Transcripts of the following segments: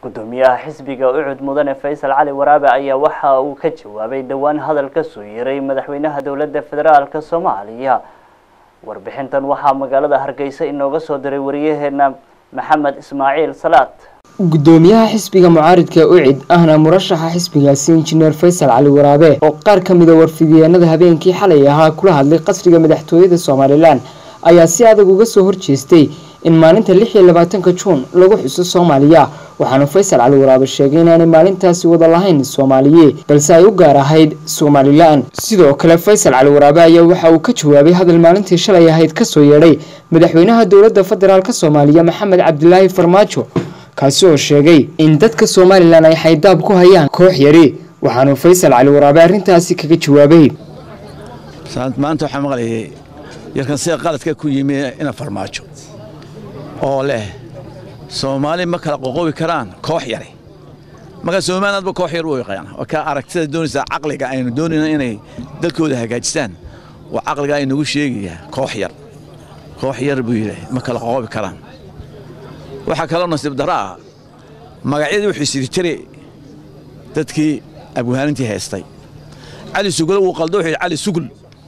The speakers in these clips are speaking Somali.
gudoomiyaha xisbiga ucud mudane faysal cali waraabe ayaa waxa uu ka jawaabay dhowaan hadal ka soo yeeray madaxweynaha dowladda federaalka soomaaliya warbixintan waxaa magaalada hargeysa inooga soo diray wariyaheena maxamed ismaaciil salaad gudoomiyaha xisbiga mucaaridka ucid ahna murashaxa xisbigaasi injineer faysal cali waraabe oo qaar ka mida warfidiyeenada habeenkii xalay ahaa kula hadlay qasriga madaxtooyada somalilan ayaa si adag uga soo horjeestay in maalinta lix iyo labaatanka juun lagu xuso soomaaliya waxaana faysal cali waraabe sheegay inaanay maalintaasi wada lahayn soomaaliye balse ay u gaar ahayd somalilan sidoo kale faysal cali waraabe ayaa waxa uu ka jawaabay hadal maalintii shalay ahayd kasoo yeedhay madaxweynaha dowladda federaalk soomaaliya maxamed cabdilaahi farmaajo kaasi oo sheegay in dadka somalilan ay xaydaab ku hayaan koox yari waxaanu faysal cali waraabe arrintaasi kaga jawaabay maanta waxaa maqlayay yarkan sida qaladka ku yimi ina farmaajo oo leh soomaali ma kala qoqobi karaan koox yare marka somalilandba koox yar u yaqaana waa ka aragtida doonaysaa caqliga aynu doonayna inay dalkooda hagaajistaan waa caqliga aynagu sheegayaa koox yar koox yar buu yidhi ma kala qoqobi karaan waxaa kaloo nasiib darro ah magacyadii wuxuu siri jiray dadkii abwaanintii haystay cali sugule wuu qaldo wuxuu yidhi cali sugul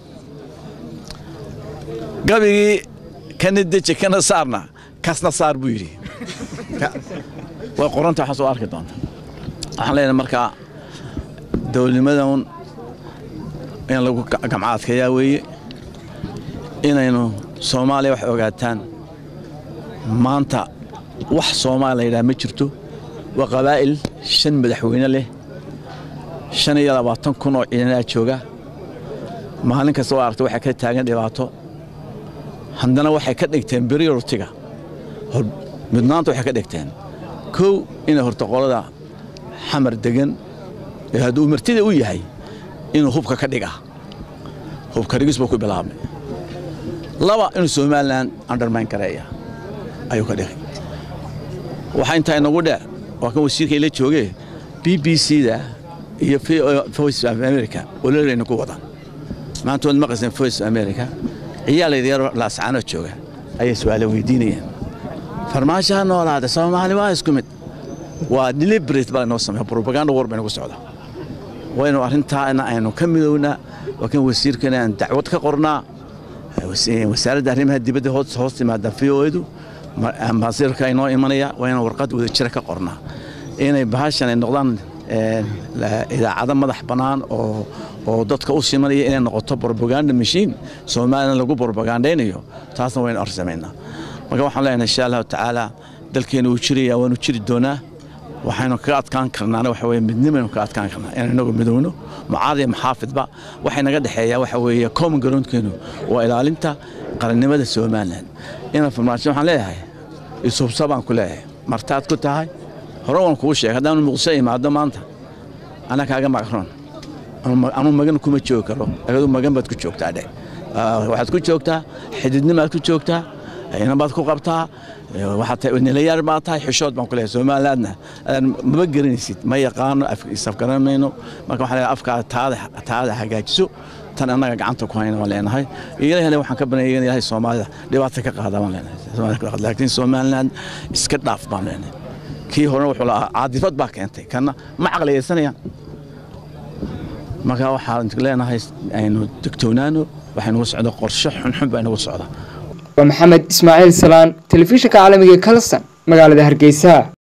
gabigii kana deje kana saarna kasna saar buu yidhi way qoranta waxaa soo arki doonta waxaan leenahay markaa dowladnimadan in lagu gamcaadkayaa weeye inaynu soomaaliya wax ogaataan maanta wax soomaali la yidhaha ma jirto waa qabaa'il shan madaxweyne leh shan iyo labaatan kun oo ciidanaa jooga maalin kasta oo aragta waxay ka taagan dhibaato haddana waxay ka dhigteen beriortiga midnaanta waxay ka dhigteen kow inay horta qolada xamar degan ee hadduu martida u yahay inuu hubka ka dhiga hubka dhigis buu ku bilaabmay laba inuu somalilan undermine gareeya ayuu ka dhigay waxaa intaa inagu dheer waa kan wasiirka ila joogee b b c da iyo voice of america ololeyna ku wadaan maanta waad maqlayseen voice of america ciyaalaydyar laascaanoo jooga ayay su-aale weydiinayaan farmaajo ha noolaada soomaali waa isku mid waa deliberate baa inoo sameeya propaganda war baynagu socda waynu arrintaana aynu ka midownaa waa kan wasiirkana aan dacwad ka qornaa wasaaradda arrimaha dibadda hoos timaada v o edu ambaasirka inoo imanaya waa inaan warqad wada jira ka qornaa inay bahashan ay noqdaan idaacado madax bannaan oo oo dadka u simanaya inay noqoto propaganda machine soomalilan lagu propagandaynayo taasna waynu arsamaynaa marka waxaan leenahay insha allahu tacaala dalkeena wuu jiraya waanu jiri doonaa waxaynu kaga adkaan karnaana waxa weye midnimaynu kaga adkaan karnaa inaan inagu midowno mucaarad iyo maxaafidba waxay naga dhexeeyaa waxa weeye common groundkeenu waa ilaalinta qarannimada somalilan ina farmaajo waxaan leeyahay isubsa baan ku leeyahay martaad ku tahay hore waan kuu sheegay haddaanu muqdisho imaado maanta anaa kaaga magron anuu magan kuma joogi karo agadu magan baad ku joogtaa dhe waxaad ku joogtaa xididnimaad ku joogtaa inabaad ku qabtaa nilayaar baad tahay xishood baan ku leeyahay somalilandna maba garanaysid ma yaqaano isafgaran mayno marka waxaan leeyahay afkaada taada taada hagaajiso tan annaga gacanta ku hayna waan leenahay ilahna waxaan ka baneeyay in ilaahay soomaalida dhibaato ka qaada waan leenahay laakiin somaliland iska dhaaf baan leenahay kii horena wuxuu lahaa caadifad baa keentay kana ma caqliyaysanayaan marka waxaan leenahay aynu degtoonaano waxay nagu socda qorshe xunxun baa inagu socda waa maxamed ismaaciil salaan telefishinka caalamiga kalson magaalada hargeysa